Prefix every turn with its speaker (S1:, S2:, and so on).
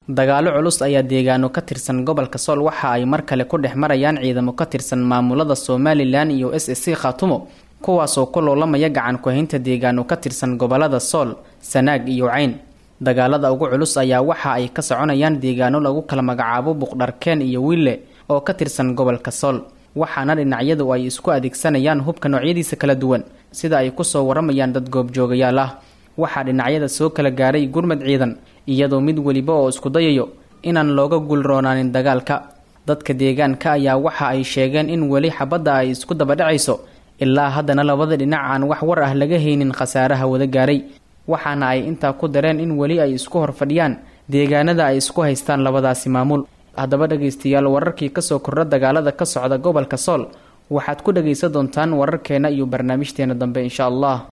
S1: dagaalo culus ayaa deegaano ka tirsan gobolka sool waxa ay mar kale ku dhex marayaan ciidamo ka tirsan maamulada somalilan iyo s s c khaatumo kuwaasoo ku loolamaya gacan ku-haynta deegaano ka tirsan gobolada sool sanaag iyo cayn dagaalada ugu culus ayaa waxa ay ka soconayaan deegaano lagu kala magacaabo buqdharkeen iyo wille oo ka tirsan gobolka sool waxaana dhinacyadu ay isku adeegsanayaan hubka noocyadiisa kala duwan sida ay kusoo waramayaan dad goobjoogayaal ah waxaa dhinacyada soo kala gaaray gurmad ciidan iyadoo mid weliba oo isku dayayo inaan looga guulroonaanin dagaalka dadka deegaanka ayaa waxa ay sheegeen in weli xabadda ay isku dabadhacayso ilaa haddana labada dhinac aan wax war ah laga haynin khasaaraha wada gaaray waxaana ay intaa ku dareen in weli ay isku horfadhiyaan deegaanada ay isku haystaan labadaasi maamul haddaba dhegaystayaal wararkii kasoo kordha dagaalada ka socda gobolka sool waxaad ku dhagaysan doontaan wararkeena iyo barnaamijteena dambe insha allah